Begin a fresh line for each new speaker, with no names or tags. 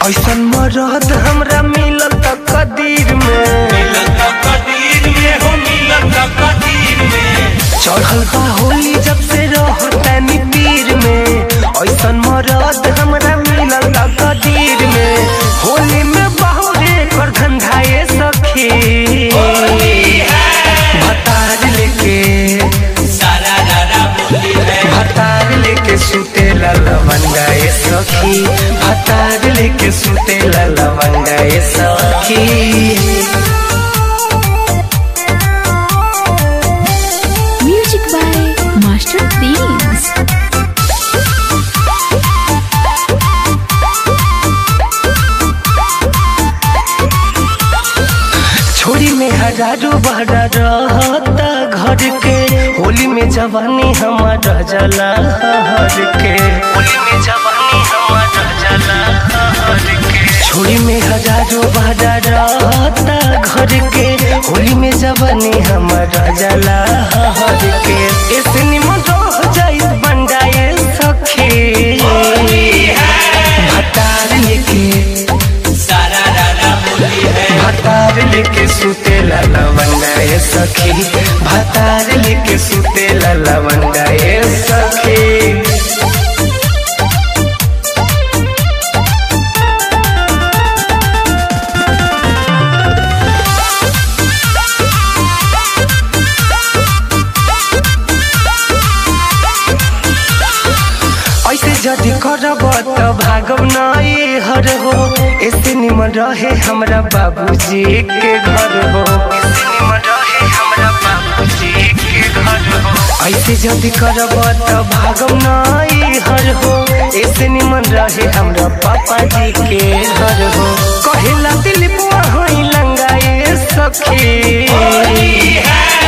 ऐसन मरद हमरा मिलल त कदीर में
मिलत कदीर में हो मिलत कदीर में
चढ़ल बा होली जब से रहतानी पीर में ऐसन मरद हमरा मिलल त कदीर में होली में बहुरे कर धंधाए सखी भतार लेके
सारा रारा बोली है
भतार लेके सुते लवंगाए सखी भतार लेके सुते लवंगाए सखी
Music by Master Themes.
छोरी में हजारों बहरा रहता घर के होली में जवानी हमारा जला हर के होली में जवानी हमारा जला हर के छोरी में हजारों बहरा रहता घर के होली में जवानी हमारा जला हर के ऐसे निमन रह जाई बंडाए सखी भतार लेके
सारा रारा बोली है
भतार लेके सुते लवंगाए सखी भतार लेके सुते लवंगाए सखी ऐसे जदि करब त भागब नए हर हो ऐसे निमन रहे हमरा बाबूजी के घर हो ऐसे निमन रहे हमरा बाबूजी के घर हो ऐसे जदि करब त भागब नए हर हो ऐसे निमन रहे हमरा पापा जी के घर हो कहेला दिल बुआ हई लंगाए सखी